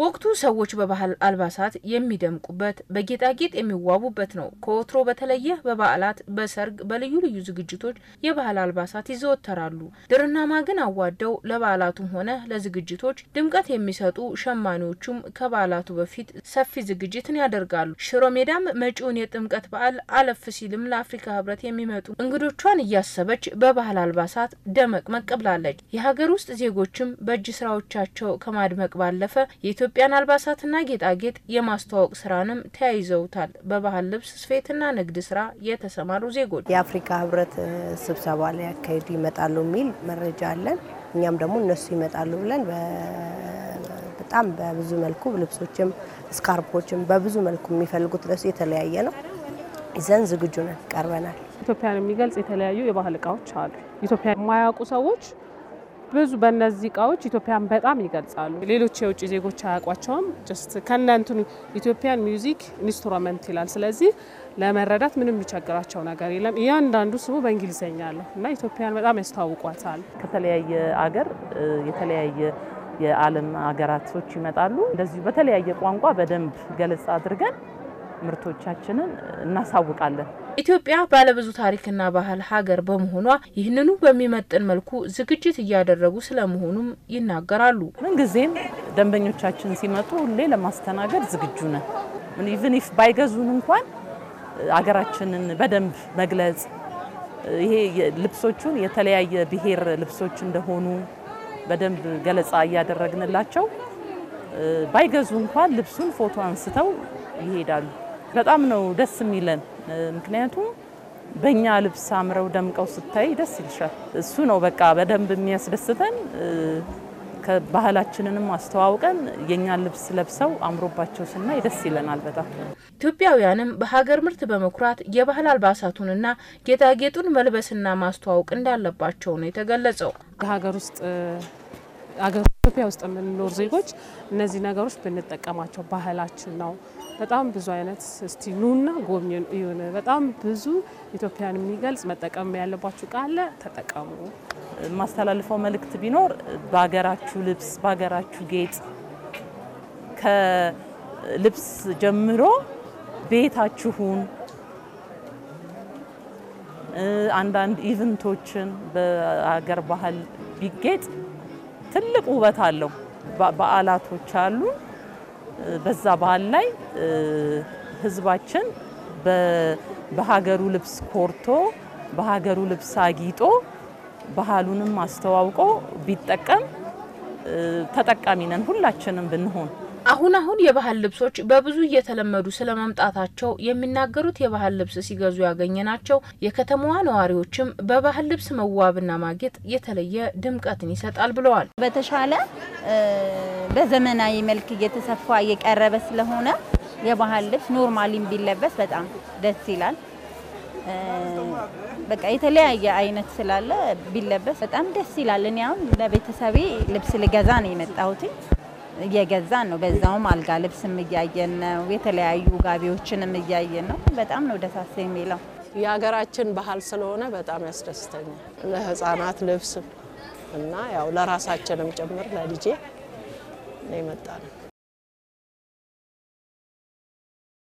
ወቅቱ ሰዎች በባህል አልባሳት የሚደምቁበት በጌጣጌጥ የሚዋቡበት ነው። ከወትሮ በተለየ በበዓላት፣ በሰርግ፣ በልዩ ልዩ ዝግጅቶች የባህል አልባሳት ይዘወተራሉ። ድርና ማግን አዋደው ለበዓላቱም ሆነ ለዝግጅቶች ድምቀት የሚሰጡ ሸማኔዎቹም ከበዓላቱ በፊት ሰፊ ዝግጅትን ያደርጋሉ። ሽሮ ሜዳም መጪውን የጥምቀት በዓል አለፍ ሲልም ለአፍሪካ ሕብረት የሚመጡ እንግዶቿን እያሰበች በባህል አልባሳት ደመቅመቅ ብላለች። የሀገር ውስጥ ዜጎችም በእጅ ስራዎቻቸው ከማድመቅ ባለፈ የኢትዮጵያን አልባሳትና ጌጣጌጥ የማስተዋወቅ ስራንም ተያይዘውታል። በባህል ልብስ ስፌትና ንግድ ስራ የተሰማሩ ዜጎች የአፍሪካ ህብረት ስብሰባ ላይ ያካሄዱ ይመጣሉ የሚል መረጃ አለን። እኛም ደግሞ እነሱ ይመጣሉ ብለን በጣም በብዙ መልኩ ልብሶችም ስካርፖችም በብዙ መልኩ የሚፈልጉት ለሱ የተለያየ ነው ይዘን ዝግጁ ነን ቀርበናል። ኢትዮጵያን የሚገልጽ የተለያዩ የባህል እቃዎች አሉ። ኢትዮጵያ የማያውቁ ሰዎች ብዙ በእነዚህ እቃዎች ኢትዮጵያን በጣም ይገልጻሉ። ሌሎች የውጭ ዜጎች አያውቋቸውም። ጀስት ከእናንትኑ ኢትዮጵያን ሚውዚክ ኢንስትሩመንት ይላል። ስለዚህ ለመረዳት ምንም የሚቸግራቸው ነገር የለም። እያንዳንዱ ስሙ በእንግሊዝኛ አለው እና ኢትዮጵያን በጣም ያስተዋውቋታል። ከተለያየ አገር የተለያየ የዓለም ሀገራቶች ይመጣሉ። እንደዚሁ በተለያየ ቋንቋ በደንብ ገለጻ አድርገን ምርቶቻችንን እናሳውቃለን። ኢትዮጵያ ባለብዙ ታሪክና ባህል ሀገር በመሆኗ ይህንኑ በሚመጥን መልኩ ዝግጅት እያደረጉ ስለመሆኑም ይናገራሉ። ምንጊዜም ደንበኞቻችን ሲመጡ ሁሌ ለማስተናገድ ዝግጁ ነን። ኢቭን ኢፍ ባይገዙን እንኳን አገራችንን በደንብ መግለጽ ይሄ ልብሶቹን የተለያየ ብሔር ልብሶች እንደሆኑ በደንብ ገለጻ እያደረግንላቸው ባይገዙ እንኳን ልብሱን ፎቶ አንስተው ይሄዳሉ። በጣም ነው ደስ የሚለን። ምክንያቱም በእኛ ልብስ አምረው ደምቀው ስታይ ደስ ይልሻል። እሱ ነው በቃ በደንብ የሚያስደስተን። ባህላችንንም አስተዋውቀን የእኛን ልብስ ለብሰው አምሮባቸው ስናይ ደስ ይለናል በጣም። ኢትዮጵያውያንም በሀገር ምርት በመኩራት የባህል አልባሳቱንና ጌጣጌጡን መልበስና ማስተዋወቅ እንዳለባቸው ነው የተገለጸው። የሀገር ውስጥ አገር ኢትዮጵያ ውስጥ የምንኖር ዜጎች እነዚህ ነገሮች ብንጠቀማቸው ባህላችን ነው። በጣም ብዙ አይነት እስቲ ኑና ጎብኝ ይሁን። በጣም ብዙ ኢትዮጵያን የሚገልጽ መጠቀም ያለባችሁ ቃለ ተጠቀሙ። የማስተላልፈው መልእክት ቢኖር በሀገራችሁ ልብስ፣ በሀገራችሁ ጌጥ ከልብስ ጀምሮ ቤታችሁን አንዳንድ ኢቨንቶችን በሀገር ባህል ቢጌጥ ትልቅ ውበት አለው። በዓላቶች አሉ። በዛ በዓል ላይ ህዝባችን በሀገሩ ልብስ ኮርቶ በሀገሩ ልብስ አጊጦ ባህሉንም አስተዋውቆ ቢጠቀም ተጠቃሚ ነን ሁላችንም ብንሆን። አሁን አሁን የባህል ልብሶች በብዙ እየተለመዱ ስለመምጣታቸው የሚናገሩት የባህል ልብስ ሲገዙ ያገኘናቸው የከተማዋ ነዋሪዎችም በባህል ልብስ መዋብና ማጌጥ የተለየ ድምቀትን ይሰጣል ብለዋል። በተሻለ በዘመናዊ መልክ እየተሰፋ እየቀረበ ስለሆነ የባህል ልብስ ኖርማሊም ቢለበስ በጣም ደስ ይላል። በቃ የተለያየ አይነት ስላለ ቢለበስ በጣም ደስ ይላል። እኔ አሁን ለቤተሰቤ ልብስ ልገዛ ነው የመጣሁት። እየገዛን ነው። በዛውም አልጋ ልብስም እያየን ነው። የተለያዩ ጋቢዎችንም እያየን ነው። በጣም ነው ደሳስ የሚለው። የሀገራችን ባህል ስለሆነ በጣም ያስደስተኛል። ለህፃናት ልብስ እና ያው ለራሳችንም ጭምር ለልጄ ነው የመጣ ነው።